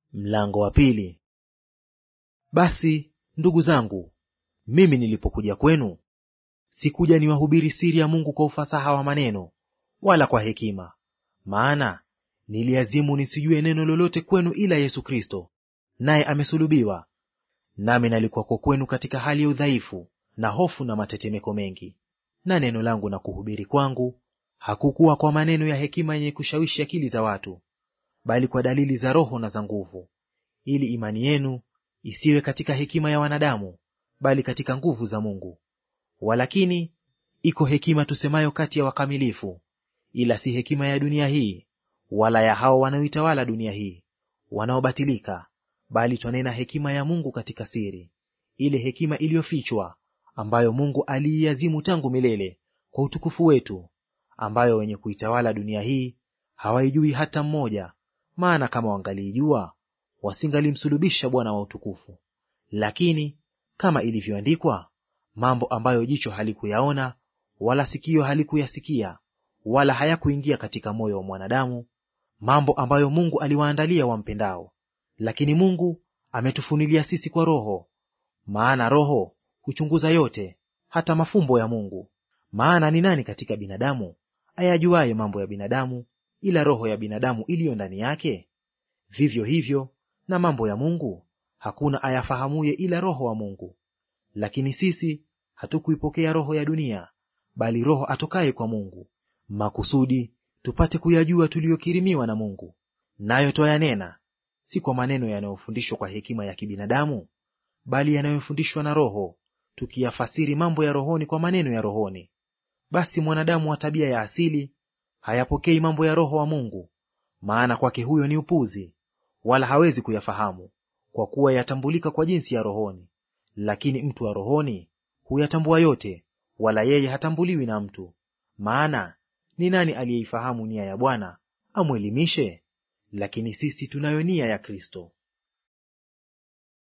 Mlango wa pili. Basi ndugu zangu, mimi nilipokuja kwenu, sikuja niwahubiri siri ya Mungu kwa ufasaha wa maneno, wala kwa hekima. Maana niliazimu nisijue neno lolote kwenu ila Yesu Kristo, naye amesulubiwa. Nami nalikuwako kwenu katika hali ya udhaifu na hofu na matetemeko mengi. Na neno langu na kuhubiri kwangu hakukuwa kwa maneno ya hekima yenye kushawishi akili za watu, bali kwa dalili za Roho na za nguvu, ili imani yenu isiwe katika hekima ya wanadamu, bali katika nguvu za Mungu. Walakini iko hekima tusemayo kati ya wakamilifu, ila si hekima ya dunia hii, wala ya hao wanaoitawala dunia hii, wanaobatilika, bali twanena hekima ya Mungu katika siri, ile hekima iliyofichwa, ambayo Mungu aliiazimu tangu milele kwa utukufu wetu, ambayo wenye kuitawala dunia hii hawaijui hata mmoja. Maana kama wangaliijua wasingalimsulubisha Bwana wa utukufu. Lakini kama ilivyoandikwa, mambo ambayo jicho halikuyaona wala sikio halikuyasikia wala hayakuingia katika moyo wa mwanadamu, mambo ambayo Mungu aliwaandalia wampendao. Lakini Mungu ametufunilia sisi kwa Roho, maana Roho huchunguza yote, hata mafumbo ya Mungu. Maana ni nani katika binadamu ayajuaye mambo ya binadamu ila roho ya binadamu iliyo ndani yake? Vivyo hivyo na mambo ya Mungu hakuna ayafahamuye ila Roho wa Mungu. Lakini sisi hatukuipokea roho ya dunia, bali Roho atokaye kwa Mungu, makusudi tupate kuyajua tuliyokirimiwa na Mungu. Nayo twayanena si kwa maneno yanayofundishwa kwa hekima ya kibinadamu, bali yanayofundishwa na Roho, tukiyafasiri mambo ya rohoni kwa maneno ya rohoni. Basi mwanadamu wa tabia ya asili hayapokei mambo ya Roho wa Mungu, maana kwake huyo ni upuzi, wala hawezi kuyafahamu, kwa kuwa yatambulika kwa jinsi ya rohoni. Lakini mtu wa rohoni huyatambua yote, wala yeye hatambuliwi na mtu. Maana ni nani aliyeifahamu nia ya Bwana amwelimishe? Lakini sisi tunayo nia ya Kristo.